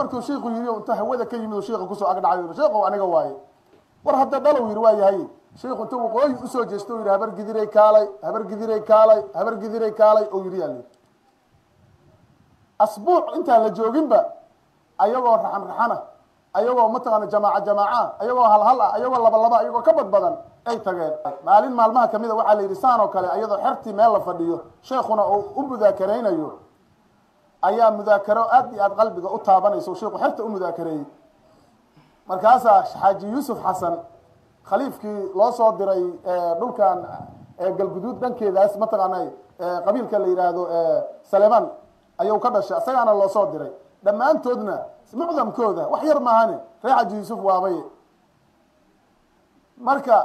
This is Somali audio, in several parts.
markuu shiiku yidhi inta hawada ka yimid shiika kusoo agdhacay sheekhow aniga waaye war hadda dhalow yidhi waa yahay shiiku inta waqooyi usoo jeesto yidhi habar gidiray kaalay habar gidiray kaalay habar gidiray kaalay oo yidhi yaali asbuuc intaan la jooginba ayagoo raxan raxana ayagoo mataqaana jamaaca jamaaca ayagoo halhal ah ayagoo laba laba ayagoo ka bad badan ay tageen maalin maalmaha kamid a waxaa la yidhi saan oo kale iyadoo xertii meel la fadhiyo sheekuna uu u mudaakaraynayo ayaa mudaakaro aad iyo aad qalbiga u taabanaysa sheikhu xerta u mudaakareeyey markaasaa xaaji yuusuf xasan khaliifkii loo soo diray dhulkan galguduud dhankeedaas mataqaana qabiilka la yidhaahdo saleman ayuu ka dhashay isagaana loo soo diray dhammaantoodna mucdamkooda wax yar maahane reer xaaji yuusuf waabay marka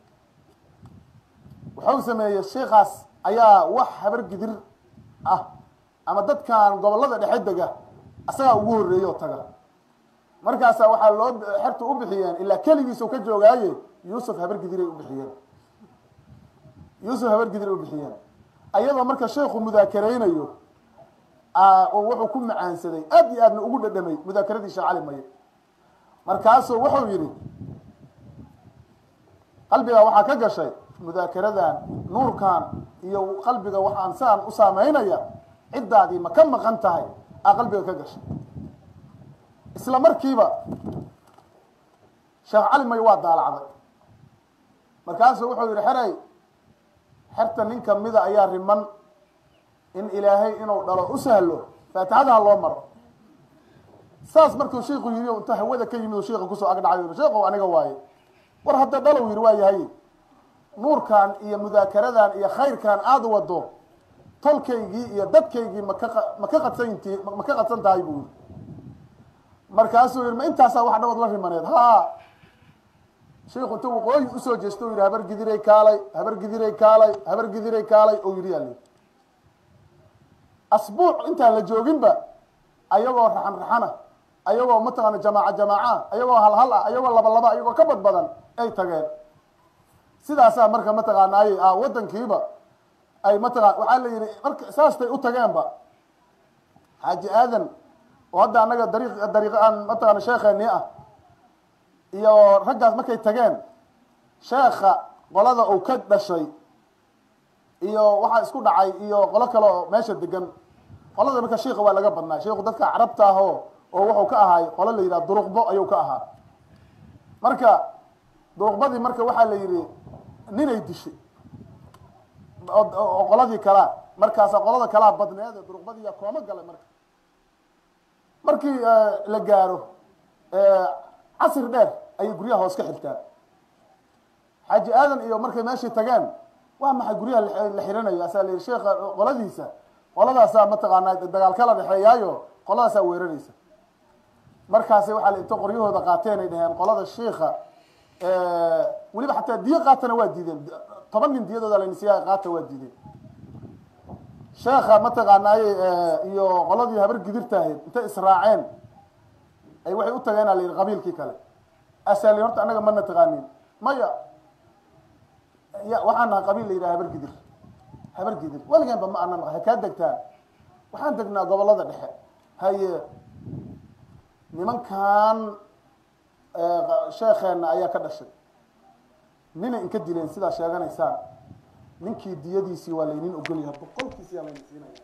wuxuu sameeyey sheikaas ayaa wax habar gidir ah ama dadkan gobolada dhexe dega asagaa ugu horreeye oo taga markaasa waxaa loo xerta u bixiyeen ilaa keligiisuu ka joogaaye yuusuf habargidiray u bixiyeen yuusuf habargidiray u bixiyeen ayadoo marka sheekhu mudaakaraynayo wuxuu ku macaansaday aad iyo aadna ugu dhadhamay mudaakeradii sheekh cali maye markaasuu wuxuu yidhi qalbiga waxaa ka gashay mudaakaradan nuurkan iyo qalbiga waxaan saan u saameynaya ciddaadii ma ka maqan tahay aa qalbiga ka gashay isla markiiba sheekh cali may waa daalacday markaasuu wuxuu yidhi xerey xerta nin kamida ayaa riman in ilaahay inuu dhalo u sahlo faatixadaha loo maro saas markuu shiiku yidhi inta hawada ka yimid shiika kusoo agdhacay sheekhow aniga waaye war hadda dhalow yidhi waa yahay nuurkan iyo mudaakaradan iyo khayrkan aada wado tolkaygii iyo dadkaygii maka ma ka qadsanti ma ka qadsan tahay buu yidhi markaasuu yidhi ma intaasaa wax dhawood la rimaneed ha shiiku inta waqooyi usoo jeesto yidhi habar gidiray kaalay habar gidiray kaalay habar gidiray kaalay oo yidhi yaali asbuuc intaan la jooginba ayagoo raxan raxana ayagoo mataqaana jamaaca jamaaca ayagoo halhal ah ayagoo laba laba ayagoo ka bad badan ay tageen sidaasaa marka mataqaanaaye wadankiiba ay mataqaan waxaa la yidhi marka saastay u tageenba xaaji aadan oo hadda annaga dariiq dariiq aan mataqaana sheekheenii ah iyo raggaas markay tageen sheekha qolada uu ka dhashay iyo waxaa isku dhacay iyo qolo kale oo meesha degan qolada marka shiika waa laga badnaa shiiku dadka carabta ah oo oo wuxuu ka ahaay qolo la yidhaha duruqbo ayuu ka ahaa marka duruqbadii marka waxaa la yidhi ninay dishay oo qoladii kalaa markaasa qolada kalaa badneede duruqbadiiya kooma galay marka markii la gaaro casir dheer ayay guryaha hoos ka xirtaan xaaji aadan iyo markay meeshii tageen waa maxay guryaha la xiranayo asaa la yidhi sheekha qoladiisa qoladaasaa mataqaanaa dagaal kala dhexeeyaayo qoladaasaa weeraraysa markaasi waxaa la inta qoryahooda qaateen ay dhaheen qolada shiika weliba xataa diyo qaatana waa diideen toban nin diyadooda lanisiyaa qaata waa diideen sheekha mataqaanaaye iyo qoladii habar gidirtaahayd intay israaceen ay waxay u tageen a la yidhi qabiilkii kale asaa la horta annaga mana taqaanin maya ya waxaan nahay qabiil la yidhaha habar gidir habar gidir weligeenba ma ana ha kaa degtaan waxaan degnaa gobolada dhexe haye nimankan sheekheena ayaa ka dhashay ninay inka dileen sidaa sheeganaysaan ninkii diyadiisii waa laynin ogolyahay boqolkiisi yaa layna siinaya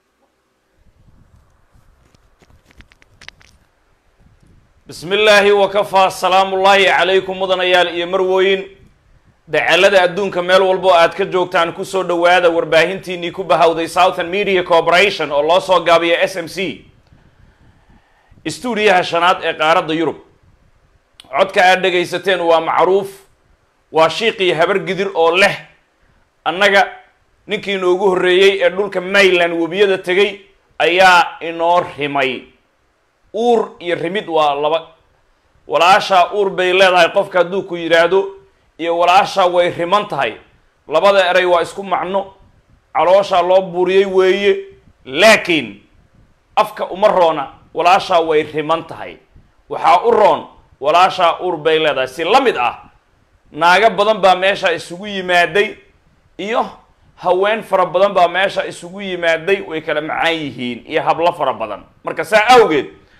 bismi illaahi wakafaa salaamu ullaahi calaykum mudanayaal iyo marwooyin dacalada adduunka meel walbo aad ka joogtaan kusoo dhowaada warbaahintiinii ku bahawday southern media corporation oo loo soo gaabiya s m c stuudiyaha shanaad ee qaaradda yurub codka aad dhegaysateen waa macruuf waa shiiqii habar gidir oo leh annaga ninkii inoogu horreeyey ee dhulka mayland webiyada tegay ayaa inoo rimay uur iyo rimid waa laba walaashaa uur bay leedahay qofka hadduu ku yidhaahdo iyo walaashaa way riman tahay labada eray waa isku macno calooshaa loo buuriyey weeye laakiin afka uma roona walaashaa way riman tahay waxaa u roon walaashaa uur bay leedahay si la mid ah naago badan baa meesha isugu yimaaday iyo haween fara badan baa meesha isugu yimaaday way kala macaan yihiin iyo hablo fara badan marka saa awgeed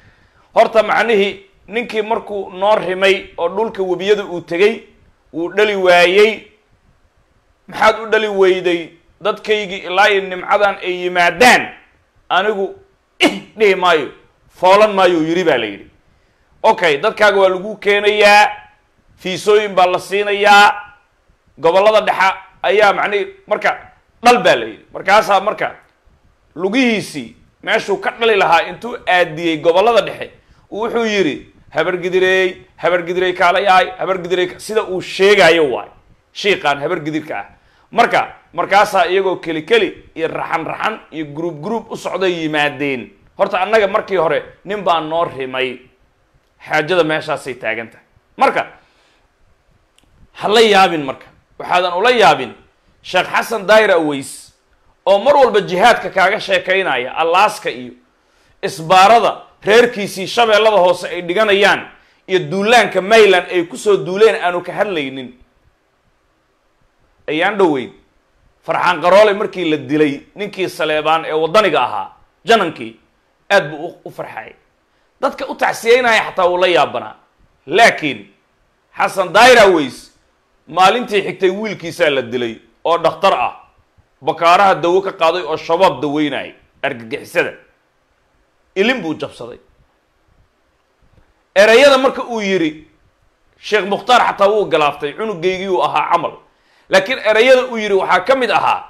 horta macnihii ninkii markuu noo rimay oo dhulka webiyada uu tegey wuu dhali waayey maxaad u dhali weyday dadkaygii ilaa iyo nimcadan ay yimaadaan anigu ih dhihi maayo foolan maayo yiri baa la yidhi okay dadkaaga waa lagu keenayaa fiisooyin baa la siinayaa gobollada dhexa ayaa macnihi marka dhal baa la yidhi markaasaa marka lugihiisii meeshuu ka dhali lahaa intuu aadiyey gobollada dhexe wuxuu yidhi habargidireey habargidirey kaalayahay habargidirey sida uu sheegayo waay shiiqaan habargidirka ah marka markaasaa iyagoo keli keli iyo raxan raxan iyo gruub gruub u socday yimaadeen horta annaga markii hore nin baa noo rimay xaajada meeshaasay taagan tahay marka ha la yaabin marka waxaadan ula yaabin sheekh xasan daayir aways oo mar walba jihaadka kaaga sheekaynaya allaaska iyo isbaarada reerkiisii shabeellada hoose ay dhiganayaan iyo duulaanka mayland ay kusoo duuleen aanu ka hadlaynin ayaan dhoweyn farxaan qaroole markii la dilay ninkii saleebaan ee waddaniga ahaa janankii aad buu u farxayay dadka u tacsiyeynaya xataa wuu la yaabanaa laakiin xasan daayir aways maalintii xigtay wiilkiisaa la dilay oo dhakhtar ah bakaaraha dawo ka qaaday oo shabaab daweynayay argagixisada ilin buu jabsaday ereyada marka uu yidhi sheekh mukhtaar xataa wuu galaaftay cunugaygii uu ahaa camal laakiin ereyada uu yidhi waxaa ka mid ahaa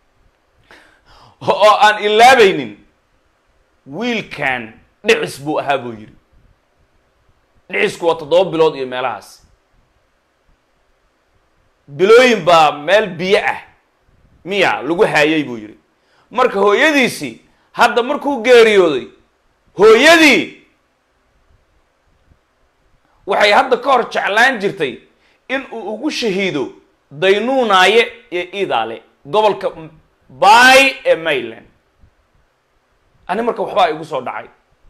oo aan ilaabaynin wiilkan dhicis buu ahaa buu yidhi dhicisku waa toddoba bilood iyo meelahaas bilooyin baa meel biyo ah miya lagu haayay buu yidhi marka hooyadiisii hadda markuu geeriyooday hooyadii waxay hadda ka hor jeclaan jirtay in uu ugu shahiido daynuunaaye iyo idaale gobolka bay ee mayland ani marka waxbaa igu soo dhacay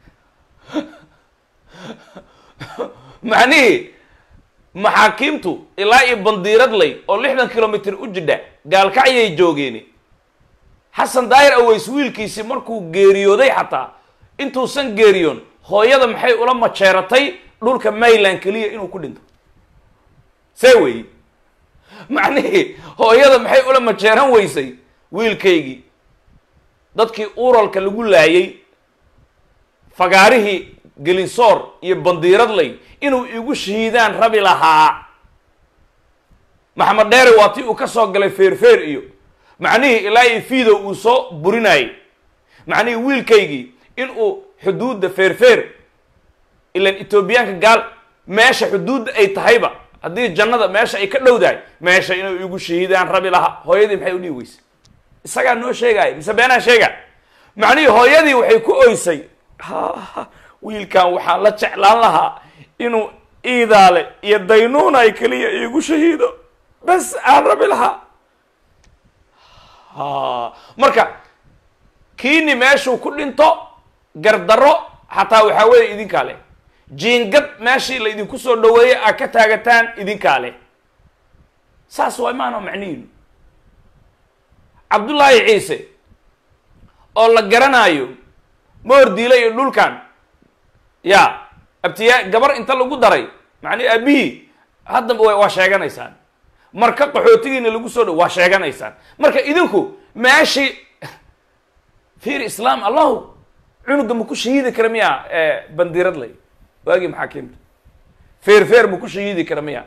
macnihii maxaakiimtu ilaa iyo bandiiradley oo lixdan kilomitr u jidha gaalkacyay joogeeni xasan daayir aways wiilkiisii markuu geeriyooday xataa intuusan geeriyoon hooyada maxay ula majeeratay dhulka mayland keliya inuu ku dhinto see weyi macnihii hooyada maxay ula majeeran weysay wiilkaygii dadkii uralka lagu laayay fagaarihii gelinsoor iyo bandiiradley inuu igu shahiidaan rabi lahaa maxamed dheere waa tii uu ka soo galay feerfeer iyo macnihii ilaa iyo fiido uu soo burinayay macnihii wiilkaygii inuu xuduudda feerfeer ilan etoobiyaanka gaal meesha xuduudda ay tahayba haddii jannada meesha ay ka dhowdahay meesha inuu igu shahiidaan rabi lahaa hooyadii maxay u dhihi weysay isagaa noo sheegaya mise beenaa sheega macnihii hooyadii waxay ku oysay wiilkan waxaan la jeclaan lahaa inuu iidaale iyo daynuuna ay keliya iigu shahiido bas aan rabi lahaa marka kiini meeshuu ku dhinto gardarro xataa waxaa weeye idinkaa leh jiingad meeshii la idinku soo dhaweeyey aad ka taagataan idinkaa leh saas waa imaano macnihiinu cabdullaahi ciise oo la garanaayo moordiile iyo dhulkan ya abtiyaa gabar inta lagu daray macnii aabihii hadda waa sheeganaysaan marka qaxootigiina lagu soo dhow waa sheeganaysaan marka idinku meeshii fiir islaam allahu cunuga ma ku shahiidi kara miya bandiiradley waagii maxaakiimta feer feer ma ku shahiidi kara miya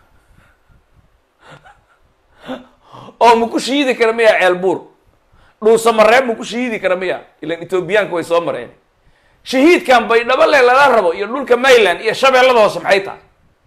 oo ma ku shahiidi kara miya ceelbuur dhuusamareeb ma ku shahiidi kara miya ilan etoobiyaanka way soo mareen shahiidkan baydhabo le lala rabo iyo dhulka mayland iyo shabeellada hoose maxay tahay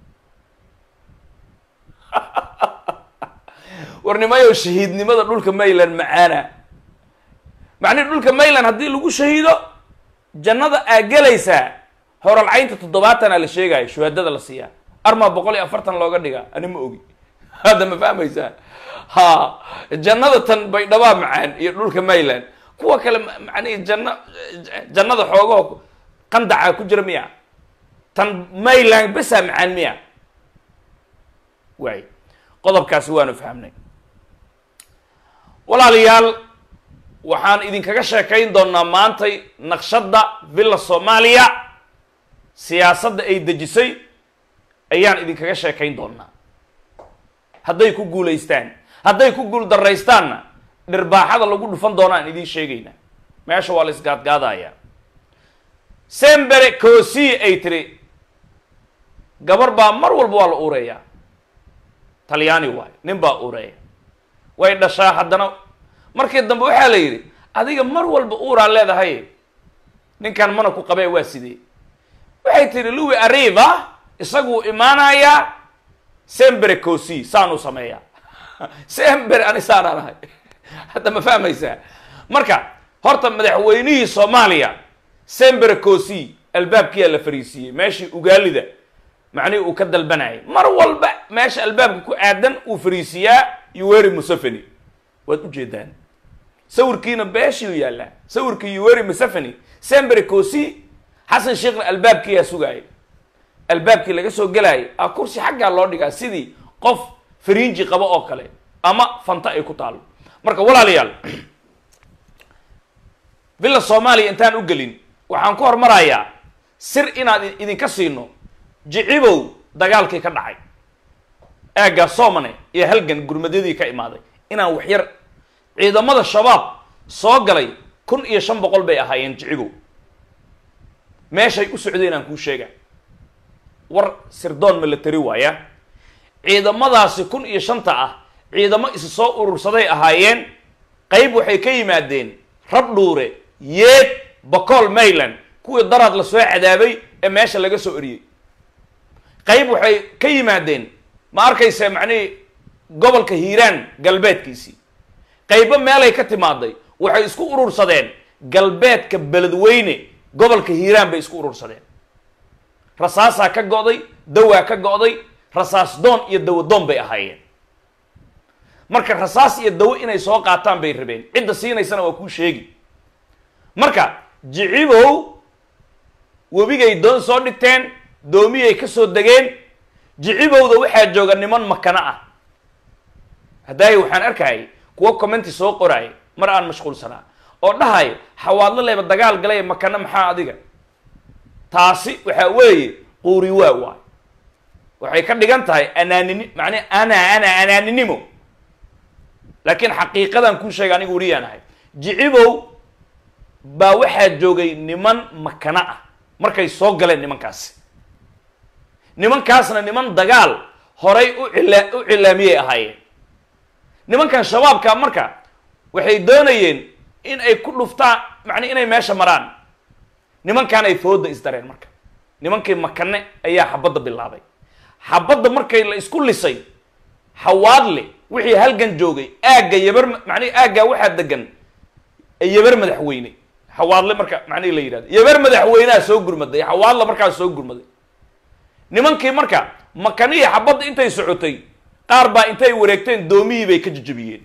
warnimayo shahiidnimada dhulka mayland macaana macnihi dhulka mayland haddii lagu shahiido jannada aa gelaysaa horalcaynta toddobaatanaa la sheegaayo shuhaadada la siiyaa armaa boqol iyo afartan looga dhigaa ani ma ogi hadda ma fahmaysaa ha jannada tan baydhabaa macaan iyo dhulka mayland kuwa kale macnihi janna jannada xoogaho qandacaa ku jira miya tan mayland besaa macaan miya waay qodobkaasi waanu fahamnay walaalayaal waxaan idinkaga sheekayn doonaa maantay naqshadda villa soomaaliya siyaasadda ay dejisay ayaan idinkaga sheekayn doonaa hadday ku guulaystaan hadday ku guul daraystaanna dhirbaaxada lagu dhufan doonaan idiin sheegaynaa meesha waa la isgaadgaadayaa sembere cosi ay tiri gabar baa mar walba waa la uureeyaa talyaani waayo nin baa uureeya way dhashaa haddana markii dambe waxaa la yidhi adiga mar walba uuraa leedahay ninkan mana ku qabee waa sidee waxay tihi louis arriva isaguu imaanayaa sembere cosi saanuu sameeyaa sembere ani saanaan ahay hadda ma fahmaysaa marka horta madaxweynihii soomaaliya sembere cosi albaabkiyaa la fariisiiyey meeshii ugaalida macnihii uu ka dalbanayay mar walba meesha albaabka ku aadan uu fariisiyaa yuweri museveni waad ujeedaan sawirkiina beeshiu yaallaa sawirkii yuweri museveni sembere cosi xasan sheekhna albaabkiyaa sugaayay albaabkii laga soo gelaayay a kursi xaggaa loo dhigaa sidii qof fariinji qabo oo kale ama fanta ay ku taalo marka walaalayaal villa soomaaliya intaan u gelin waxaan ku hormarayaa sir inaad idinka siino jicibow dagaalkii ka dhacay aaggaa soomane iyo halgan gurmadyadii ka imaaday inaan waxyar ciidamada shabaab soo galay kun iyo shan boqol bay ahaayeen jicibow meeshay u socdeen aan kuu sheega war sirdoon ma la tari waaya ciidamadaasi kun iyo shanta ah ciidamo isu soo urursaday ahaayeen qayb waxay ka yimaadeen rabdhuure yeed bacool mayland kuwii daraad la soo cadaabay ee meesha laga soo eriyey qayb waxay ka yimaadeen ma arkaysa macnihii gobolka hiiraan galbeedkiisii qaybo meelay ka timaaday waxay isku urursadeen galbeedka beledweyne gobolka hiiraan bay isku urursadeen rasaasaa ka go'day dawaa ka go'day rasaas doon iyo dawo doon bay ahaayeen marka rasaas iyo dawo inay soo qaataan bay rabeen cidda siinaysana waa kuu sheegi marka jicibow webigay doon soo dhigteen doomiyay ka soo degeen jicibowda waxaa jooga niman makano ah haddaay waxaan arkayay kuwo commenti soo qoraaya mar aan mashquulsanaa oo dhahayo xawaadlo leyba dagaal galay makano maxaa adiga taasi waxaa weeye quuri waa waay waxay ka dhigan tahay anaanini macnaa ana ana anaaninimo laakiin xaqiiqadan kuu sheega anigu weliyaan ahay jicibow baa waxaa joogay niman makano ah markay soo galeen nimankaasi nimankaasna niman dagaal horay u cila u cilaamiyey ahaayeen nimankan shabaabka marka waxay doonayeen in ay ku dhuftaan macnaa inay meesha maraan nimankan ay fooda isdareen marka nimankii makane ayaa xabadda bilaabay xabadda markay la isku lisay xawaadle wixii halgan joogay aagga yabar macnihi aaggaa waxaa degan yabar madaxweyne xawaadle marka macnihi la yidhahdo yabar madaxweyneha soo gurmaday xawaadle markaas soo gurmaday nimankii marka makanihii xabadda intay socotay qaar baa intay wareegteen doomihii bay ka jejebiyeen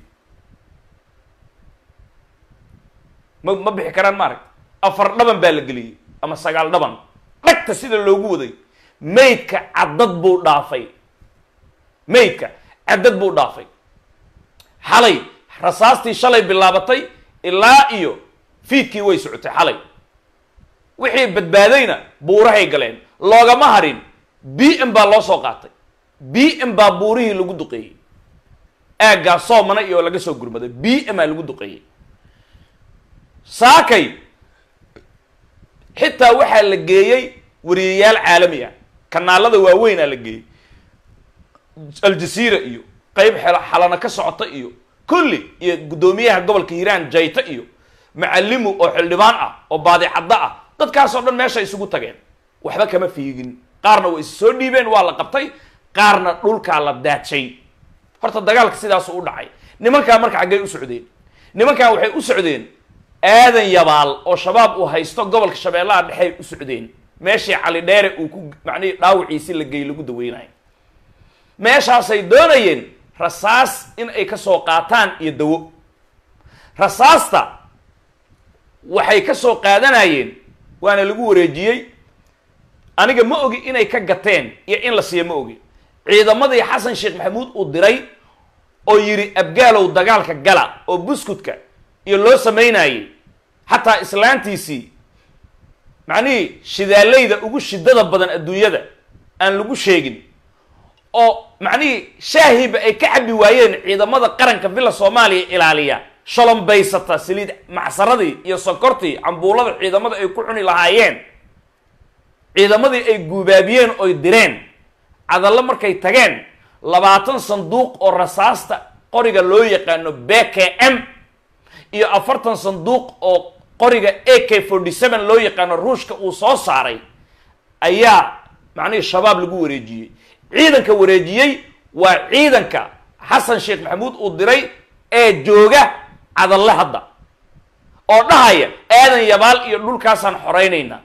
ma ma bixi karaan maarag afar dhaban baa la geliyey ama sagaal dhaban dhagta sida loogu waday maydka caddad buu dhaafay maydka caddad buu dhaafay xalay rasaastii shalay bilaabatay ilaa iyo fiidkii way socotay xalay wixii badbaadayna buurahay galeen loogama harin b m baa loo soo qaatay b m baa buurihii lagu duqeeyey aaggaa soomana iyo laga soo gurmaday b m aa lagu duqeeyey saakay xitaa waxaa la geeyey wariyayaal caalami ah kanaalada waaweynaa la geeyey aljaziira iyo qeyb xalana ka socota iyo kulli iyo guddoomiyaha gobolka hiiraan jayta iyo macalimu oo xildhibaan ah oo baadicaddo ah dadkaasoo dhan meesha isugu tageen waxba kama fiigin qaarna way is soo dhiibeen waa la qabtay qaarna dhulkaa la daadshay horta dagaalka sidaasu u dhacay nimankaa marka xaggay u socdeen nimankaa waxay u socdeen aadan yabaal oo shabaab uu haysto gobolka shabeellaha dhexey u socdeen meeshii cali dheere uu ku macnihii dhaawiciisi la geey lagu daweynayo meeshaasay doonayeen rasaas in ay ka soo qaataan iyo dawo rasaasta waxay ka soo qaadanayeen waana lagu wareejiyey aniga ma ogi inay ka gateen iyo in la siiyo ma ogi ciidamadii xasan sheekh maxamuud uu diray oo yidhi abgaalow dagaalka gala oo buskudka iyo loo samaynayey xataa islaantiisii macnihii shidaalayda ugu shidada badan adduunyada aan lagu sheegin oo macnihii shaahiba ay ka cabi waayeen ciidamada qaranka villa soomaaliya ilaaliya shalombaysata saliid macsaradii iyo sokortii cambuulada ciidamada ay ku cuni lahaayeen ciidamadii ay guubaabiyeen oy direen cadallo markay tageen labaatan sanduuq oo rasaasta qoriga loo yaqaano b k m iyo afartan sanduuq oo qoriga a k forty seven loo yaqaano ruushka uu soo saaray ayaa macnihii shabaab lagu wareejiyey ciidanka wareejiyey waa ciidanka xasan sheekh maxamuud uu diray ee jooga cadalle hadda oo dhahaya aadan yabaal iyo dhulkaasaan xoraynaynaa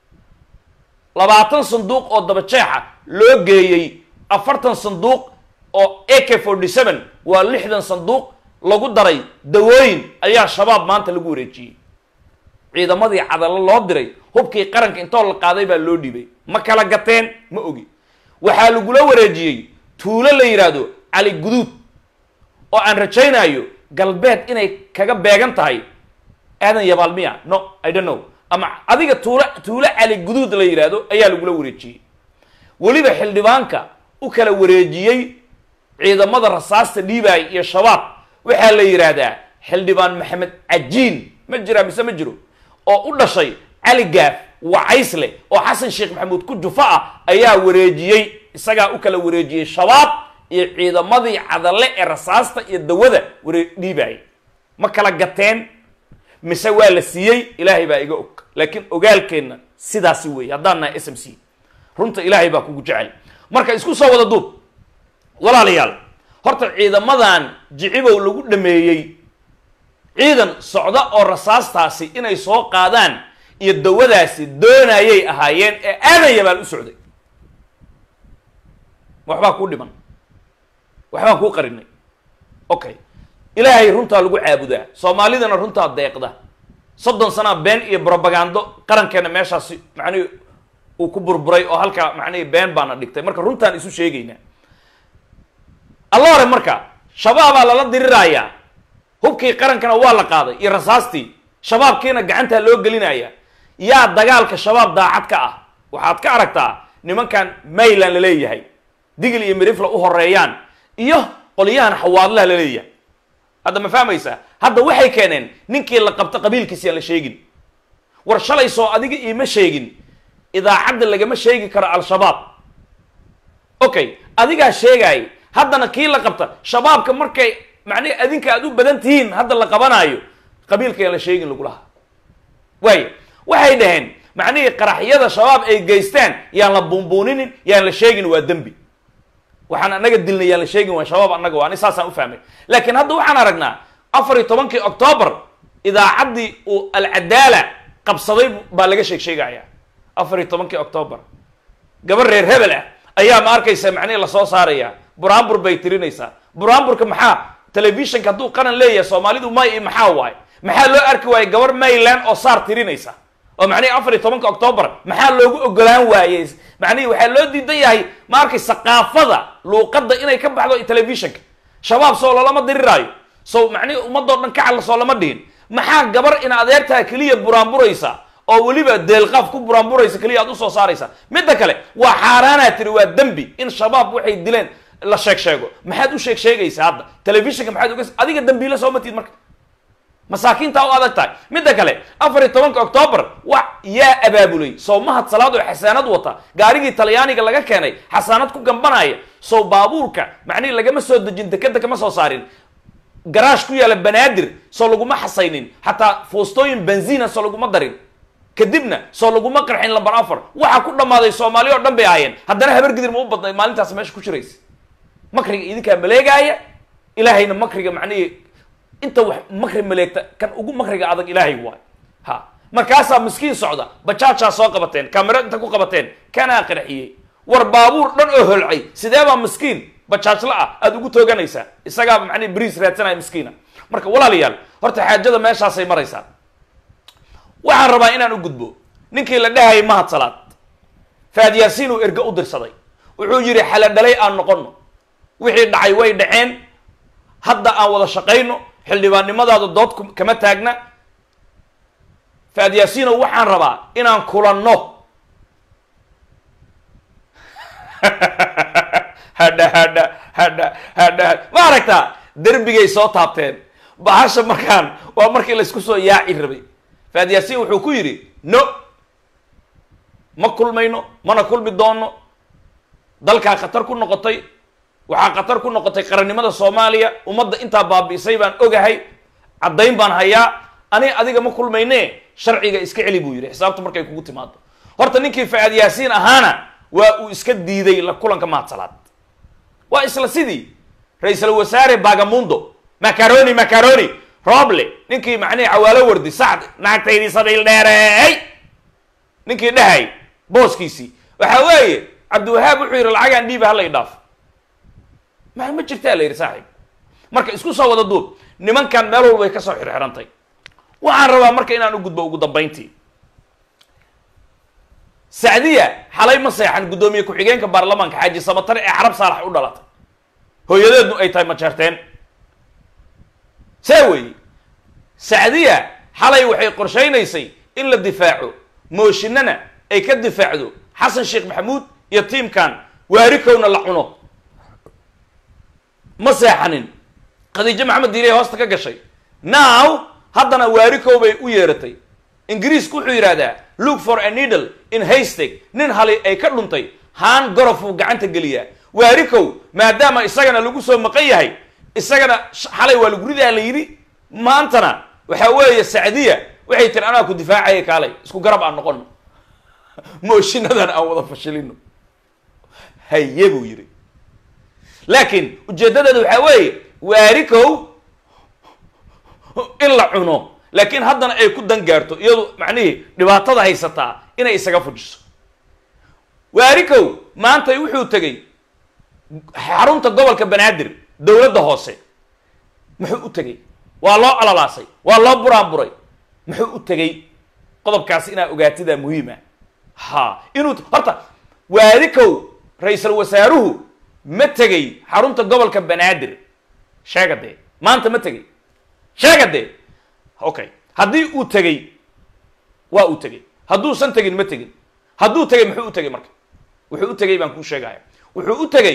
labaatan sanduuq oo dabajeexa loo geeyey afartan sanduuq oo a k forty seven waa lixdan sanduuq lagu daray dawooyin ayaa shabaab maanta lagu wareejiyey ciidamadii cadallo loo diray hubkii qaranka intoo la qaaday baa loo dhibay ma kala gateen ma ogi waxaa lagula wareejiyey tuulo la yidhaahdo cali guduud oo aan rajaynayo galbeed inay kaga beegan tahay aadan yabaal miya no i don't know ama adiga tuulo tuulo cali guduud la yidhaahdo ayaa lagula wareejiyey weliba xildhibaanka u kala wareejiyey ciidamada rasaasta dhiibaay iyo shabaab waxaa la yidhaahdaa xildhibaan maxamed cajiin ma jiraa mise ma jiro oo u dhashay cali gaaf wacaysle oo xasan sheekh maxamuud ku jufa ah ayaa wareejiyey isagaa u kala wareejiyey shabaab iyo ciidamadii cadalle ee rasaasta iyo dawada waree dhiibaayay ma kala gateen mise waa la siiyey ilaahay baa iga og laakiin ogaalkeenna sidaasi weeye haddaan nahay s m c runta ilaahay baa kugu jecel marka isku soo wada duub walaalayaal horta ciidamadan jicibow lagu dhameeyey ciidan socda oo rasaastaasi inay soo qaadaan iyo dawadaasi doonayay ahaayeen ee aadan yabaal u socday waxbaa kuu dhiman waxbaan kuu qarinay okay ilaahay runtaa lagu caabudaa soomaalidana runtaa deeqda soddon sanaa been iyo brobagando qarankeena meeshaasi macnihi uu ku burburay oo halkaa macnihi been baana dhigtay marka runtaan isu sheegaynaa alla hore marka shabaabaa lala diriraayaa hubkii qarankana waa la qaaday iyo rasaastii shabaabkiina gacantaa loo gelinaya yaa dagaalka shabaab daacad ka ah waxaad ka aragtaa nimankan mayland la leeyahay digil iyo mirifla u horeeyaan iyo qolyahan xawaadlaha la leeyahay hadda ma fahmaysaa hadda waxay keeneen ninkii la qabto qabiilkiisi aan la sheegin war shalay soo adiga iima sheegin idaacadda lagama sheegi karo al-shabaab okay adigaa sheegaay haddana kii la qabta shabaabka markay macnihi adinka aad u badan tihiin hadda la qabanaayo qabiilka yaan la sheegin lagu lahaa waayo waxay dhaheen macnihii qaraxyada shabaab ay geystaan yaan la buunbuuninin yaan la sheegin waa dembi waxaan anaga dilnay yaan la sheegin waa shabaab annaga waa ani saasaan u fahmay laakiin hadda waxaan aragnaa afar iyo tobankii octoobar idaacaddii uu alcadaala qabsaday baa laga sheeg sheegaya afar iyo tobankii octoobar gabar reer hebel ah ayaa ma arkaysa macnihi lasoo saaraya buraanbur bay tirinaysaa buraanburka maxaa telefishinka hadduu qaran leeyahay soomaalidu may iyo maxaa waaye maxaa loo arki waayey gabar mayland oo saar tirinaysa oo macnihi afar iyo tobanka octoobar maxaa loogu ogolaan waayey macnihi waxaa loo diidan yahay ma arkay saqaafada luuqadda inay ka baxdo telefishinka shabaab soo lolama diriraayo so macnihi ummadoo dhan kacal soo lama dhihin maxaa gabar in adeertaa keliya buraanburaysa oo weliba deelqaaf ku buraanburaysa keliya aad usoo saaraysa midda kale waa xaaraanaa tiri waa dembi in shabaab waxay dileen la sheeg sheego maxaad u sheeg sheegaysaa hadda telefishinka maxaad uga adiga dambiile soo matid marka masaakiintaa u adag tahay midda kale afar iyo tobanka octoobar wa yaa abaabulay sow mahad salaad oo xasaanad wata gaarigii talyaaniga laga keenay xasaanad ku gambanaya sow baabuurka macnihi lagama soo dejin dekeda kama soo saarin garaash ku yaala banaadir soo laguma xasaynin xataa foostooyin benzina soo laguma darin kadibna soo laguma qarxin lambar afar waxaa ku dhammaaday soomaali oo dhan bay ahaayeen haddana habar gidir ma u badnayd maalintaas meesha ku jiraysa makriga idinkaa maleegaaya ilaahayna makriga macnihii inta wax makri maleegta kan ugu makriga adag ilaahay waay ha markaasaa miskiin socda bajaajaa soo qabateen kamero inta ku qabateen kanaa qarxiyey war baabuur dhan oo holcay sidee baa miskiin bajaajla ah aada ugu tooganaysaa isagaa macnihi bariis raadsanaya miskiina marka walaalayaal horta xaajada meeshaasay maraysaa waxaan rabaa inaan u gudbo ninkii la dhahayay mahad salaad faad yaasiin uu erge u dirsaday wuxuu yidhi xaladhalay aan noqono wixii dhacay way dhaceen hadda aan wada shaqayno xildhibaannimadaada dood kama taagna faad yaasiinow waxaan rabaa inaan kulanno hadha hadha hadha hadha ma aragtaa derbigay soo taabteen bahasha markaan waa markii laysku soo yaaci rabay faad yaasiin wuxuu ku yidhi no ma kulmayno mana kulmi doono dalkaa khatar ku noqotay waxaa khatar ku noqotay qarannimada soomaaliya ummadda intaa baabi'isay baan ogahay caddayn baan hayaa ani adiga ma kulmayne sharciga iska celi buu yidhi xisaabta markay kugu timaado horta ninkii faad yaasiin ahaana waa uu iska diiday la kulanka maadsalaad waa isla sidii ra-iisul wasaare bagamundo macaroni macaroni roble ninkii macnihii cawaalo wardi sacd naagtaydii sabiil dheereey ninkii dhahay booskiisii waxa weeye cabdiwahaab wuxuu yidhi lacagaan dhiiba hala i dhaaf ma ma jirtaa la yidhi saaxiib marka isku soo wada duub nimankan meel walba way ka soo xirxirantay waxaan rabaa marka inaan u gudbo ugu dambayntii sacdiya xalay ma seexan guddoomiye ku-xigeenka baarlamaanka xaaji samatare ee carab saalax u dhalatay hooyadeednu ay tahay majeerteen see weeye sacdiya xalay waxay qorshaynaysay in la difaaco mooshinana ay ka difaacdo xasan sheekh maxamuud iyo tiimkan waarikowna la cuno ma seexanin khadiijo maxamed diiley hoosta ka gashay now haddana waarikow bay u yeeratay ingiriisku wuxuu yidhahdaa look for a needle in haystag nin hali ay ka dhuntay haan gorofuu gacanta geliyaa waarikow maadaama isagana lagu soo maqan yahay isagana xalay waa lagu ridaa la yidhi maantana waxaa weeye sacdiya waxay tiri anaa ku difaacaya kaalay isku garab aan noqono mooshiinadan aan wada fashilino haye buu yidhi laakiin ujeeddadeeda waxaa weeye waarikow in la cuno laakiin haddana ay ku dan gaarto iyadu macnihii dhibaatada haysataa inay isaga fujiso waarikow maantay wuxuu tegey xarunta gobolka banaadir dowladda hoose muxuu u tegey waa loo alalaasay waa loo buraanburay muxuu u tegey qodobkaasi inaa ogaatidaa muhiima ha inuu horta waarikow ra-iisul wasaaruhu ma tegey xarunta gobolka banaadir sheega dee maanta ma tegey sheega dee okay haddii uu tegey waa uu tegey hadduusan tegin ma tegin hadduu tegey muxuu u tegey marka wuxuu u tegey baan kuu sheegaya wuxuu u tegey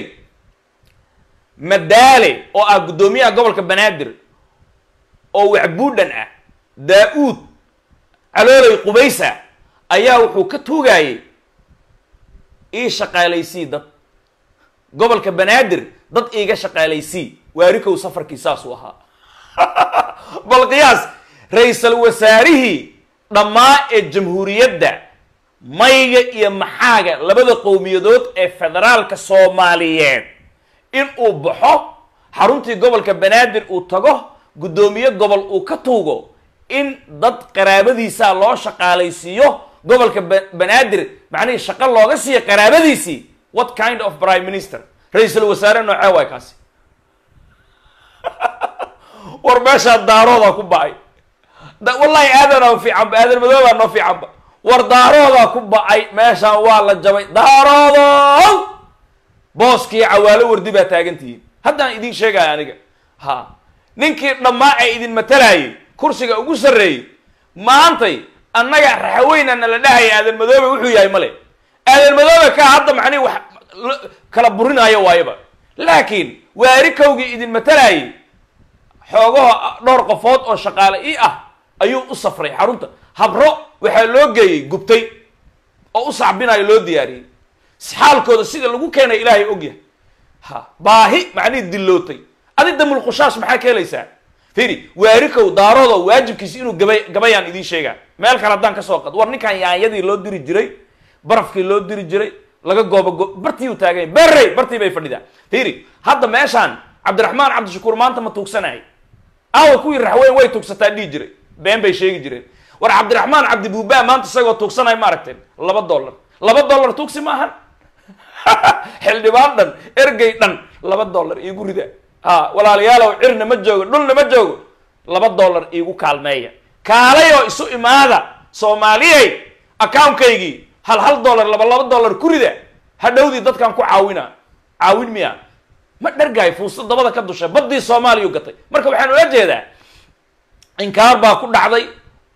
madaale oo ah guddoomiyaha gobolka banaadir oo waxbuudhan ah daa-uud caloolay qubaysa ayaa wuxuu ka tuugayey ii shaqaalaysii dad gobolka banaadir dad iiga shaqaalaysii waarikow safarkii saasuu ahaa bal qiyaas ra-iisul wasaarihii dhammaa ee jamhuuriyadda mayga iyo maxaaga labada qowmiyadood ee federaalka soomaaliyeed in uu baxo xaruntii gobolka banaadir uu tago guddoomiye gobol uu ka tuugo in dad qaraabadiisaa loo shaqaalaysiiyo gobolka banaadir macnihii shaqo looga siiya qaraabadiisii what kind of prime minister ra-iisul wasaare noocee waay kaasi war meeshaa daaroodaa ku ba-ay wallahi aadanaa fiicanba aadan madoobaa noo fiicanba war daaroodaa ku ba-ay meeshaan waa la jabay daaroodow booskii cawaalo wardi baa taagantihiin haddaan idiin sheegaya aniga ha ninkii dhammaa ee idin matalayay kursiga ugu sarreeyey maantay annaga raxaweyna na la dhahaya aadan madoobe wuxuu yahay male aadan madoobe kaa hadda macnihi wax kala burinaayo waayaba laakiin waarikowgii idin matalayay xoogaho dhowr qofood oo shaqaale i ah ayuu u safray xarunta habro waxaa loo geeyey gubtay oo u sacbinayo loo diyaariyey xaalkooda sida lagu keenay ilaahay ogyahay ha baahi macnihii dillootay adi damulqushaash maxaa ka helaysaa firi waarikow daaroodo waajibkiisi inuu gabay gabayaan idiin sheegaa meel kale haddaan kasoo qad war ninkan yaanyadii loo diri jiray barafkii loo diri jiray laga gooba go bartii uu taaganya berrey bartii bay fadhidaa firi hadda meeshaan cabdiraxmaan cabdishakuur maanta ma tuugsanay aawa kuwii raxweyn way tuugsataa dhihi jiray been bay sheegi jireen war cabdiraxmaan cabdibuubaa maanta isagoo tuugsanay ma aragteen laba dollar laba dollar tuugsi maahan xildhibaan dhan ergey dhan laba dollar iigu rida ha walaalayaalow cirna ma joogo dhulna ma joogo laba dollar iigu kaalmeeya kaalay oo isu imaada soomaaliyey accounkaygii hal hal dollar laba laba dollar ku rida hadhowdii dadkan ku caawina caawin miya ma dhargaay fuusta dabada ka dusha baddii soomaaliya gatay marka waxaan ula jeedaa inkaar baa ku dhacday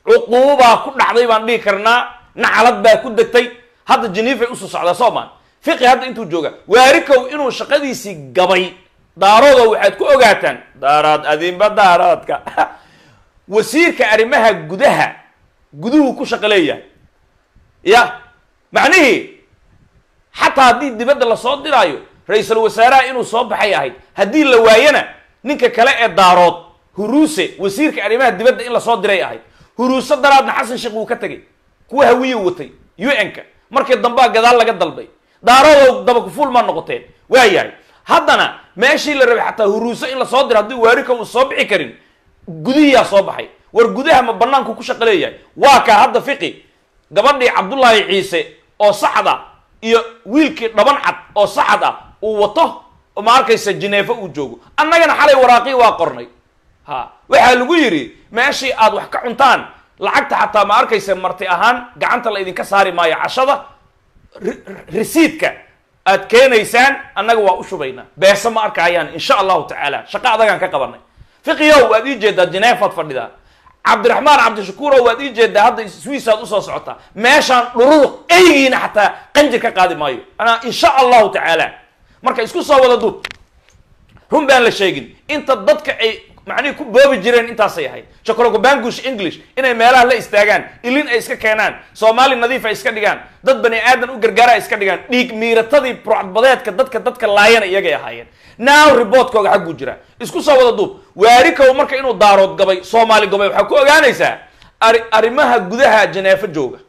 cuquubaa ku dhacday baan dhihi karnaa nacalad baa ku degtay hadda jeniifay usoo socdaa soomaan fiqi hadda intuu jooga waarikow inuu shaqadiisii gabay daarooda waxaad ku ogaataan daaraad adinba daaraadka wasiirka arrimaha gudaha guduhu ku shaqo leeyahay ya macnihii xataa haddii dibadda lasoo diraayo ra-iisul wasaaraha inuu soo baxay ahayd haddii la waayana ninka kale ee daarood huruuse wasiirka arrimaha dibadda in lasoo diray ahayd huruuse daraadna xasan sheekh wuu ka tegay kuwa hawiye watay u n-ka markii dambaa gadaal laga dalbay daaroodow dabakufuul maa noqoteen waa yahay haddana meeshii la rabay xataa huruuse in lasoo diro haddii waarika uu soo bixi karin gudihiyaa soo baxay war gudaha ma banaanku ku shaqo leeyahay waa kaa hadda fiqi gabadhii cabdullaahi ciise oo saxda iyo wiilkii dhaban cad oo saxad ah uu wato ma arkaysa jineefo uu joogo annagana xalay waraaqii waa qornay ha waxaa lagu yidhi meeshii aad wax ka cuntaan lacagta xataa ma arkaysa marti ahaan gacanta la idinka saari maayo cashada resiidka aad keenaysaan annaga waa u shubaynaa beese ma arkayaan insha allahu tacaala shaqo adagaan ka qabanay fiqiyow waad ii jeedaa jineefaad fadhidaa cabdiraxmaan cabdishakuurow waad ii jeedaa hadda swiisaad usoo socotaa meeshaan dhururuq eygiina xataa qanjir ka qaadi maayo anaa insha allahu tacaala marka isku soo wada duub run baan la sheegin inta dadka ay macnihii ku boobi jireen intaasay ahayd shakorogobangush english inay meelaha la istaagaan ilin ay iska keenaan soomaali nadiif ay iska dhigaan dad bani aadan u gargaara ay iska dhigaan dhiig miiratadii burcadbadeedka dadka dadka laayana iyagay ahaayeen now reportkooga xagguu jira isku soo wada duub waarikow marka inuu daarood gabay soomaali gabay waxaa ku ogaanaysaa ari arrimaha gudaha janeefo jooga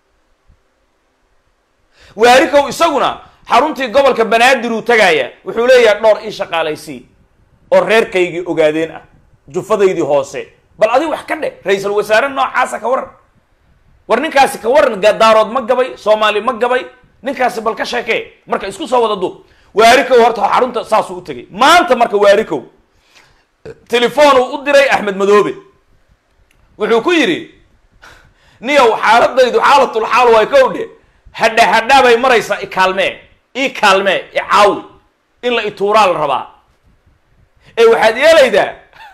waarikow isaguna xaruntii gobolka banaadir uu tagaaya wuxuu leeyahay dhowr ii shaqaalaysii oo reerkaygii ogaadeen ah jufadaydii hoose bal adiga wax ka dheh ra-iisul wasaare noocaasa ka waran war ninkaasi ka waran daarood ma gabay soomaali ma gabay ninkaasi bal ka sheekee marka isku soo wada duub waarikow horta xarunta saasuu u tegay maanta marka waarikow telefoon uu u diray axmed madoobe wuxuu ku yidhi niyow xaaladaydu xaalatul xaal way kow dhe hadha hadhaa bay maraysaa ikaalmee ii kaalmee i caawi in la ituuraa la rabaa ee waxaad yeelaydaa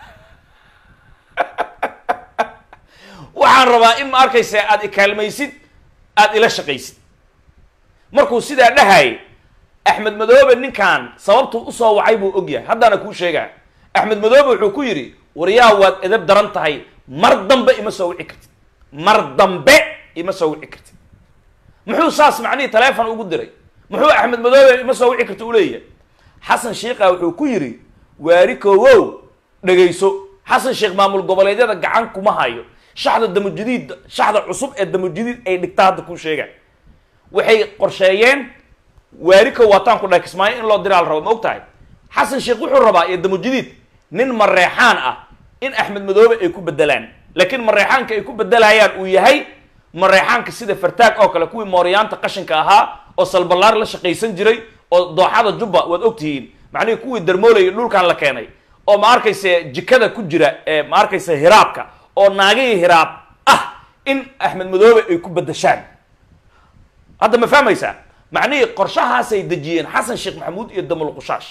waxaan rabaa in ma arkaysa aada ikaalmaysid aada ila shaqaysid markuu sidaa dhahayay axmed madoobe ninkan sababtuu usoo wacay buu og yahay haddaana kuu sheegaa axmed madoobe wuxuu ku yidhi waryaa waad edab daran tahay mar dambe ima soo wici kartid mar dambe ima soo wici kartid muxuu saas macnihii taleefon ugu diray muxuu axmed madoobe ima soo wici karti u leeyahay xasan sheikha wuxuu ku yidhi waarikowow dhegayso xasan sheekh maamul goboleedyada gacan kuma hayo shaxda damujadiid shaxda cusub ee damujadiid ay dhigta hadda kuu sheega waxay qorsheeyeen waarikow waataan ku dhahay kismaayo in loo diraa la rabo ma og tahay xasan sheekh wuxuu rabaa iyo damujadiid nin mareexaan ah in axmed madoobe ay ku bedelaan laakiin mareexaanka ay ku bedelayaan uu yahay mareexaanka sida fartaag oo kale kuwii mooryaanta qashinka ahaa oo salballaar la shaqaysan jiray oo dooxada jubba waad ogtihiin macnihii kuwii darmoolaya dhulkan la keenay oo ma arkaysa jikada ku jira ee ma arkaysa hiraabka oo naagihii hiraab ah in axmed madoobe ay ku bedeshaan hadda ma fahmaysaa macnihii qorshahaasay dejiyeen xasan sheekh maxamuud iyo damul qushaash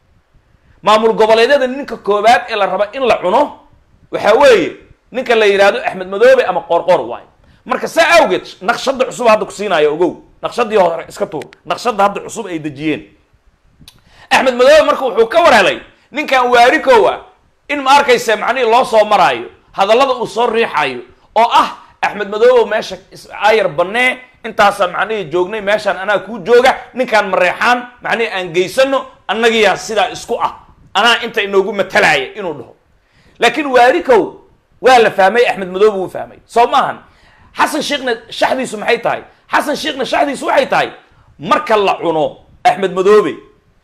maamul goboleedyada ninka koowaad ee la raba in la cuno waxaa weeye ninka la yidhaahdo axmed madoobe ama qoorqoor waayo marka saa awgeed naqshada cusub hadda ku siinaayo ogow naqshadii hore iska tuur naqshada hadda cusub ay dejiyeen axmed madoobe marka wuxuu ka war helay ninkan waarikow ah in ma arkaysa macnihii loo soo maraayo hadallada uu soo riixayo oo ah axmed madoobe meesha ayar banee intaasa macnihii joognay meeshaan anaa kuu jooga ninkaan mareexaan macnihii aan geysano annagiyaa sidaa isku ah anaa inta inoogu matalaya inuu dhaho laakiin waarikow waa la fahmay axmed madoobe wuu fahmay soo maahan xasan sheekhna shaxdiisu maxay tahay xasan sheekhna shaxdiisu waxay tahay marka la cuno axmed madoobe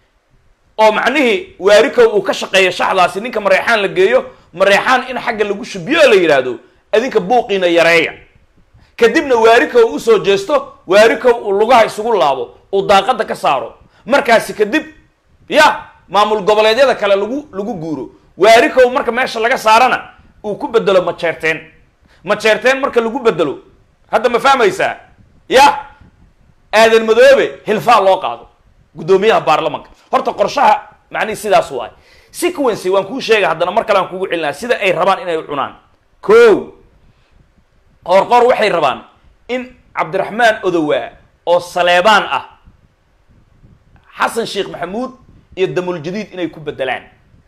oo macnihii waarikow uu ka shaqeeyo shaxdaasi ninka mareexaan la geeyo mareexaan in xagga lagu shubiyo oo la yidhaahdo adinka buuqiina yareeya kadibna waarikow usoo jeesto waarikow uu lugaha isugu laabo uu daaqada ka saaro markaasi kadib ya maamul goboleedyada kale lagu lagu guuro waarikow marka meesha laga saarana uu ku bedelo majeerteen majeerteen marka lagu bedelo hadda ma fahmaysaa ya aadan madoobe hilfaa loo qaado guddoomiyaha baarlamanka horta qorshaha macnihi sidaas waay sequency waan kuu sheegay haddana mar kale aan kugu celinaa sida ay rabaan inay cunaan ko qoorqoor waxay rabaan in cabdiraxmaan odowaa oo saleebaan ah xasan sheekh maxamuud iyo damuljadiid inay ku bedelaan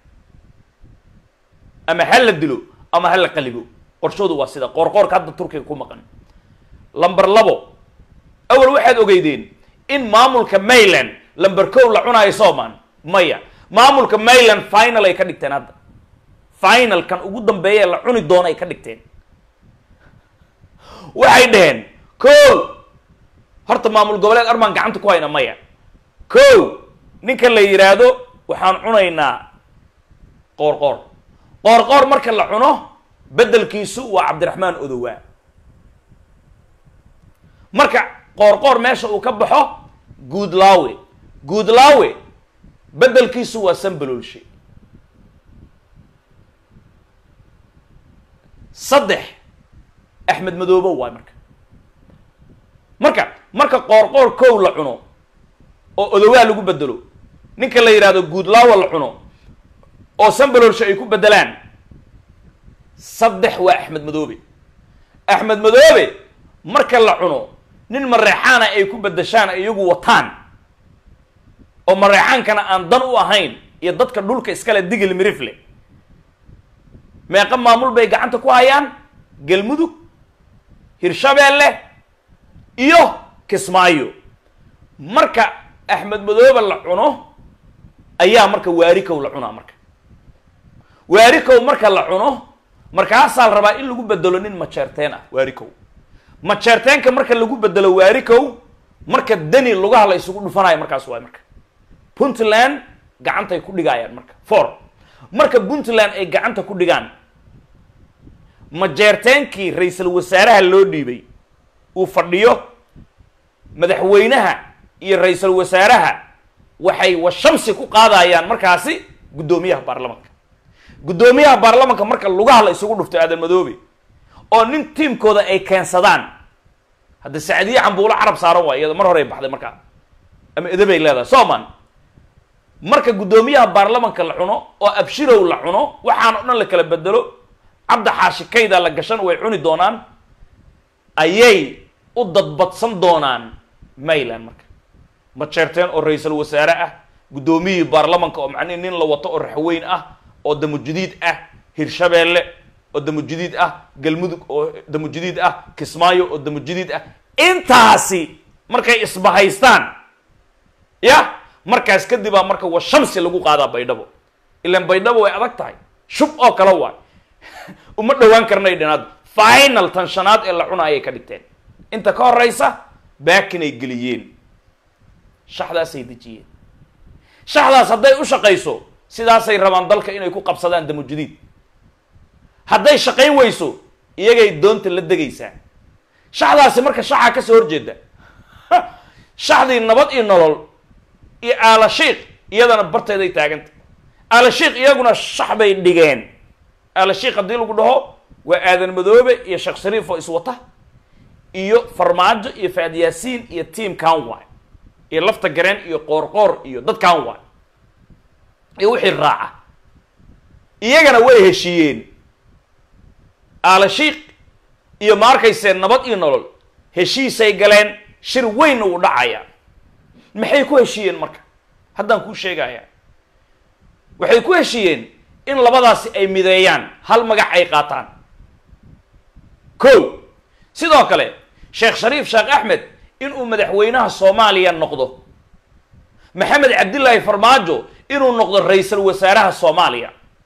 ama ha la dilo ama ha la qalibo qorshoodu waa sida qoorqoorka hadda turkiga ku maqan lamber labo awal waxaad ogeydeen in maamulka mayland lamber kow la cunaayo soomaan maya maamulka mayland final ay ka dhigteen hadda final kan ugu dambeeya la cuni doono ay ka dhigteen waxay dhaheen kow horta maamul goboleed armaan gacanta ku hayna maya kow ninka la yidhaahdo waxaan cunaynaa qoorqoor qoorqoor marka la cuno beddelkiisu waa cabdiraxmaan odowaa marka qoorqoor meesha uu ka baxo guudlaawe guudlaawe beddelkiisu waa sanbalolshe saddex axmed madoobo waay marka marka marka qoorqoor kow la cuno oo odowaa lagu bedelo ninka la yidhaahdo guudlaawa la cuno oo sanbalolshe ay ku bedelaan saddex waa axmed madoobe axmed madoobe marka la cuno nin mareexaana ay ku bedeshaan iyagu wataan oo mareexaankana aan dan u ahayn iyo dadka dhulka iskale digil mirifle meeqa maamul bay gacanta ku hayaan galmudug hirshabeelle iyo kismaayo marka axmed madoobe la cuno ayaa marka waarikow la cunaa marka waarikow marka la cuno markaasaa la rabaa in lagu bedelo nin majeerteen ah waarikow majeerteenka marka lagu bedelo waarikow marka deni lugaha la isugu dhufanayo markaas waay marka puntland gacantay ku dhigayaan marka for marka puntland ay gacanta ku dhigaan majeerteenkii ra-iisul wasaaraha loo dhiibay uu fadhiyo madaxweynaha iyo ra-iisul wasaaraha waxay washamsi ku qaadayaan markaasi guddoomiyaha baarlamanka guddoomiyaha baarlamanka marka lugaha la isugu dhufto aadan madoobe oo nin tiimkooda ay keensadaan hadda sacdiye cambuulo carab saaran waay iyada mar horey baxday markaa ama edabay leedahay soman marka guddoomiyaha baarlamanka la cuno oo abshirow la cuno waxaan o dhan la kala bedelo cabda xaashikayda la gashan way cuni doonaan ayay u dadbadsan doonaan mayland marka majeerteen oo ra-iisul wasaare ah guddoomiyihii baarlamanka oo macnihi nin la wato oo raxweyn ah oo damujadiid ah hirshabeelle oo damujadiid ah galmudug oo damujadiid ah kismaayo oo damujadiid ah intaasi markay isbahaystaan ya markaas kadibaa marka wa shamsi lagu qaadaa baydhabo ilaan baydhabo way adag tahay shub oo kale waay uma dhowaan karnay dhinaad final tan shanaad ee la cuna ayay ka dhigteen inta ka horeysa baakinay geliyeen shaxdaasay dejiyeen shaxdaas hadday u shaqayso sidaasay rabaan dalka inay ku qabsadaan damujadiid hadday shaqayn weyso iyagay doonta la degaysaa shaxdaasi marka shaxaa kasoo horjeeda shaxdii nabad iyo nolol iyo aalashiik iyadana barteeday taaganta aalashiik iyaguna shax bay dhigeen aalashiik haddii lagu dhaho waa aadan madoobe iyo sheekh shariif oo iswata iyo farmaajo iyo faad yaasiin iyo tiam canwy iyo lafta gareen iyo qoorqoor iyo dad canwy iyo wixii raaca iyagana way heshiiyeen aalashiik iyo ma arkaysee nabad iyo nolol heshiisay galeen shir weynna uu dhacaya maxay ku heshiiyeen marka haddaan kuu sheegaya waxay ku heshiiyeen in labadaasi ay mideeyaan hal magac ay qaataan ko sidoo kale sheekh shariif sheekh axmed inuu madaxweynaha soomaaliya noqdo maxamed cabdillaahi farmaajo inuu noqdo ra-iisul wasaaraha soomaaliya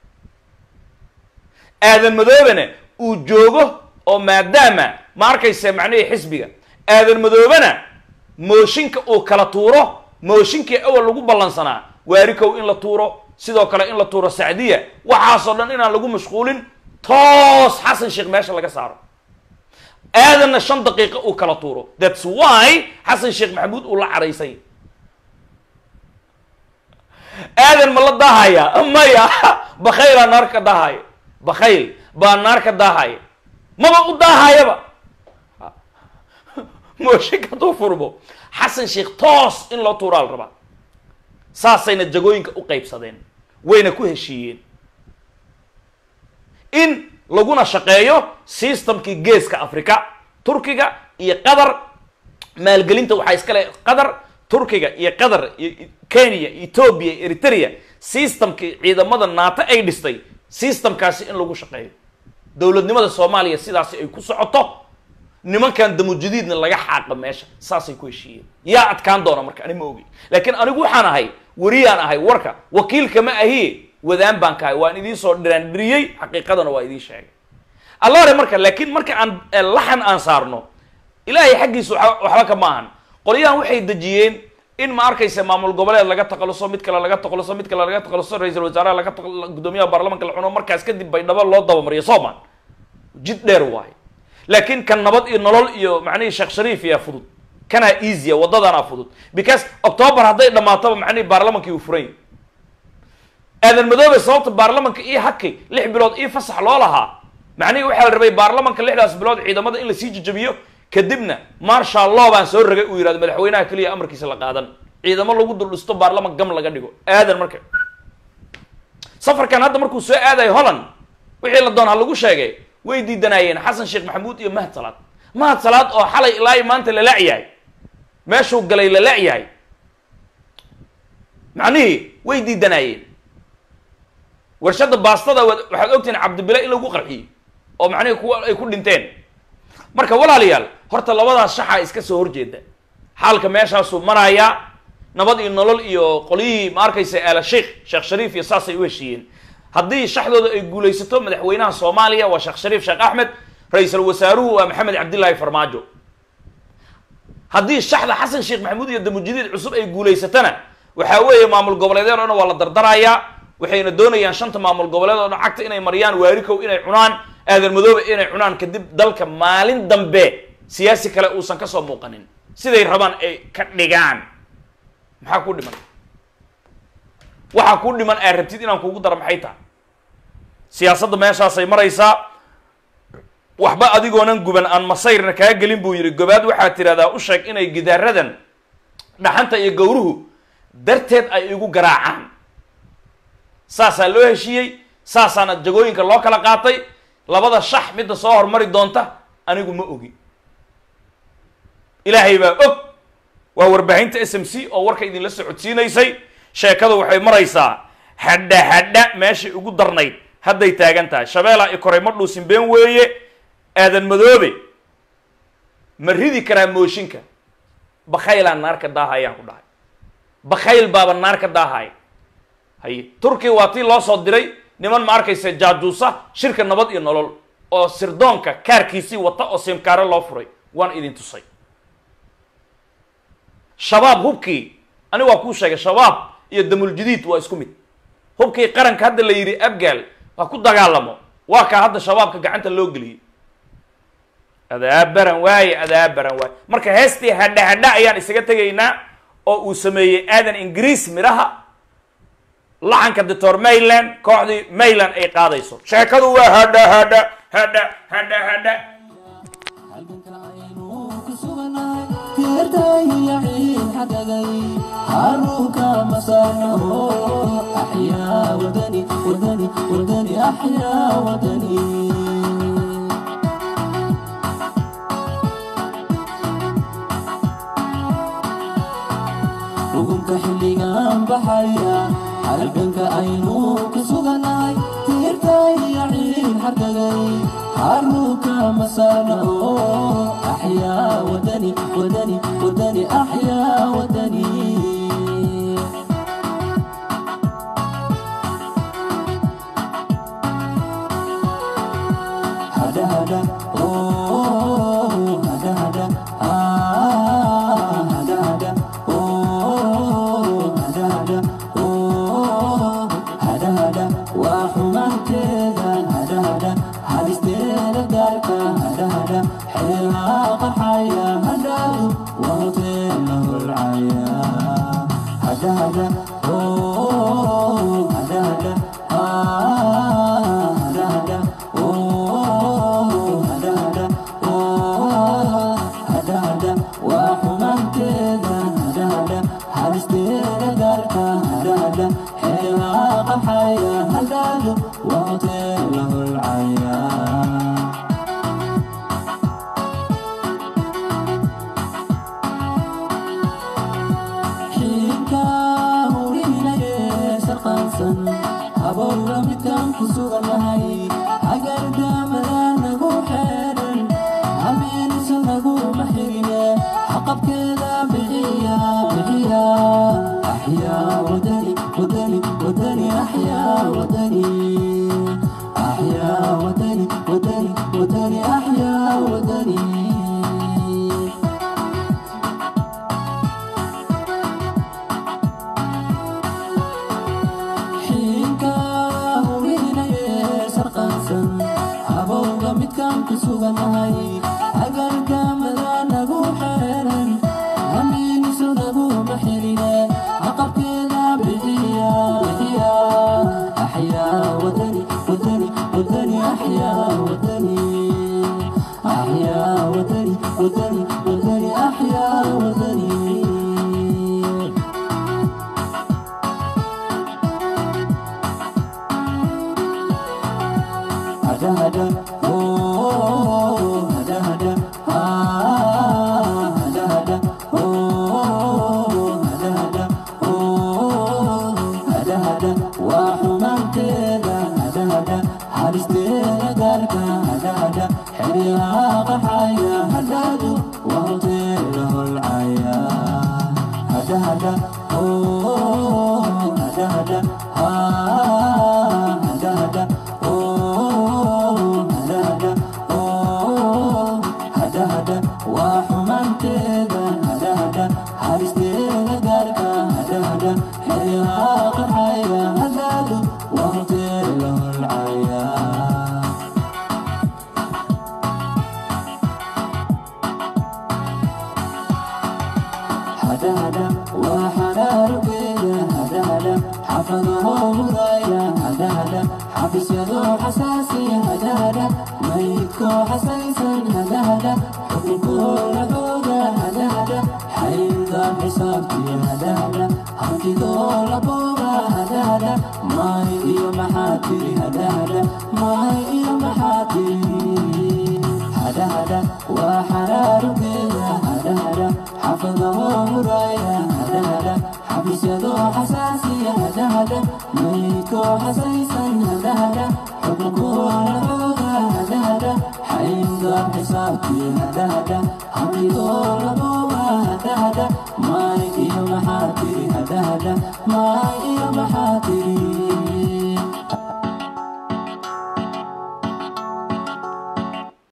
aadan madoobena uu joogo oo maadaama ma arkayse macnihii xisbiga aadan madoobena mooshinka uu kala tuuro mooshinkii awal lagu ballansanaa waarikow in la tuuro sidoo kale in la tuuro sacdiya waxaasoo dhan inaan lagu mashquulin toos xasan sheekh meesha laga saaro aadanna shan daqiiqo uu kala tuuro thats why xasan sheekh maxamuud uu la caraysay aadan ma la daahaya maya bakhaylaa naar ka daahaya bakhayl baa naar ka daahaya maba u daahayaba mooshinka hadduu furmo xasan sheekh toos in loo tuuraa la rabaa saasayna jagooyinka u qaybsadeen wayna ku heshiiyeen in laguna shaqeeyo systemkii geeska africa turkiga iyo qatar maalgelinta waxaa iskale qatar turkiga iyo qatar iyo kenya ethoobia eritrea systemkii ciidamada naato ay dhistay systemkaasi in lagu shaqeeyo dowladnimada soomaaliya sidaasi ay ku socoto nimankan damujadiidna laga xaaqa meesha saasay ku heshiiyeen yaa adkaan doona marka ani ma ogi laakiin anigu waxaan ahay wariyaan ahay warka wakiilka ma ahiye wadaan baan ka ahay waan idiin soo dhiraandhiriyey xaqiiqadana waa idiin sheegay alla hore marka laakiin marka aan laxan aan saarno ilaahay xaggiisa wa waxba ka maahan qolyahan waxay dejiyeen in ma arkaysa maamul goboleed laga taqaluso mid kale laga taqaluso mid kale laga taqaluso ra-iisul wasaaraha laga gudoomiyaha baarlamanka la cuno markaas kadib baydhabo loo dabamariyo sooman jid dheer waayo laakiin kan nabad iyo nolol iyo macnihii sheekh shariif yaa fudud kanaa easya waddadanaa fudud because october hadday dhammaatoba macnihii baarlamankii uu furan yahy aadan madoobe sababta baarlamanka io hakay lix bilood io fasax loo lahaa macnihii waxaa la rabay baarlamanka lixdaas bilood ciidamada in lasii jajabiyo kadibna marshal law baan soo ragay uu yihahdo madaxweynaha keliya amarkiisa la qaadan ciidamo lagu duldhisto baarlaman gam laga dhigo aadan marka safarkan hadda markuu soo aadayo holland wixii la doon ha lagu sheegay way diidanaayeen xasan sheekh maxamuud iyo mahad salaad mahad salaad oo xalay ilaa maanta la la-yahay meeshuu galay la la-yahay macnihii way diidanaayeen warshadda baastada waxaad ogtihiin cabdibile in lagu qarxiyey oo macnihii kuwa ay ku dhinteen marka walaalayaal horta labadaas shaxaa iska soo horjeeda xaalka meeshaasuu marayaa nabad iyo nolol iyo qolyihii ma arkaysa aala sheikh sheekh shariif iyo saasay u heshiiyeen haddii shaxdooda ay guulaysato madaxweynaha soomaaliya waa sheekh shariif sheekh axmed ra-iisul wasaaruhu waa maxamed cabdillaahi farmaajo haddii shaxda xasan sheekh maxamuud iyo damujadiid cusub ay guulaysatana waxaa weeye maamul goboleedyad o dhan waa la dardarayaa waxayna doonayaan shanta maamul goboleed oo dhan cagta inay mariyaan waarikow inay cunaan aadan madoobe inay cunaan kadib dalka maalin dambe siyaasi kale uusan kasoo muuqanin siday rabaan ay ka dhigaan maxaa ku dhiman waxaa ku dhiman aad rabtid inaan kugu daro maxay tahay siyaasadda meeshaasay maraysaa waxba adigoonan guban aan masayrna kaa gelin buu yidhi gobaad waxaad tidhahdaa u sheeg inay gidaaradan dhaxanta iyo gowruhu darteed ay igu garaacaan saasaa loo heshiiyey saasaana jagooyinka loo kala qaatay labada shax midda soo hormari doonta anigu ma ogi ilaahay baa og waa warbaahinta s m c oo warka idinla socodsiinaysay sheekadu waxay maraysaa hadha hadha meeshay ugu darnayd hadday taagan tahay shabeelaa i koray ma dhuusin been weeye aadan madoobe ma ridi karaa mooshinka bakhaylaan naarka daahayaan ku dhahay bakhayl baaba naarka daahaya haye turkiya waa tii loo soo diray niman ma arkaysa jaajuusa shirka nabad iyo nolol oo sirdoonka kaarkiisii wata oo simkaare loo furay waan idin tusay shabaab hubkii ani waa kuu sheegay shabaab iyo damuljadiid waa isku mid hubkii qaranka hadda la yidhi abgaal ha ku dagaalamo waa kaa hadda shabaabka gacanta loo geliyey adaabaran waaye adaabaran waaye marka heestii hadha hadha ayaan isaga tegaynaa oo uu sameeyey aadan ingiriis midhaha laxanka doctor mayland kooxdii mayland ay qaadayso sheekadu waa hadha hadha hadha hadha hadha حروك مسانه أحيا وطني وطني وطني أحيا وطني xukunka xilligan baxaya halganka aynu ku suganahay tiirtayya ciil xargagay xaruka masana oo axyaa wadani wadani wadani axyaa wadani hada hada oh hada hada ah hada hada oh hada hada oh hada hada waa xumaanteeda hada hada hadisteeda gaarka hada hada xeelaha qaxaya hadhaadu waa hoteela holcaya hada hada oh hada hada ah hada hada oh hada hada oh hada hada waa xumaanteeda hada hada hadisteeda gaarka hada hada xeelaha qaxaya hadhaadu waa hoteela holcaya sarqaansan habowga midkaan ku sugannahay hagardaamada nagu xeedhan habeeniso naguma xigine xaqabkeeda bixiya bixiya axyaa wadani wadani wadani axyaa wadani axyaa wadani wadani wadani axyaa wadani xiinka hubinaye sarqaansan habowga midkaan ku sugannahay hagardaamada nagu xeeran hamiiniso naguma xirine aqabkeeda bixiya bixiya axyaa wadani wadani wadani axyaa wadani axyaa wadani wadani wadani axyaa wadani hada hada oh hada hada ah hada hada oh hada hada oh hada hada waa xumaanteeda hada hada halisteeda gaarka hada hada xeryaha qaxaya hadadu waa hoteela holcaya hada hada oh hada hada ah hada hada oh hada hada oh hada hada waa xumaanteeda hada hada halisteeda gaarka hada hada xeryaha qaxaya hadadu waa hoteela holcaya hada hada waa xaraarugeeda hada hada xafadahoo hudaya hada hada xafisyadoo xasaasiya hada hada maydkoo xasaysan hada hada xukunkoo lagooda hada hada xayndaab xisaabtiya hada hada hantidoo labooga hada hada maay iyo maxaa tiri hada hada maay iyo maxaa tiri hada hada waa xaraarugeeda hada hada xafadahoo huraya hada hada xafisyadoo xasaasiya hada hada maydkoo xasaysan hada hada xukunkoo lagooda hada hada xayndaab xisaabtii hada hada hantidoo labooga hada hada maay iyo maxaa tiri hada hada maay iyo maxaa tiri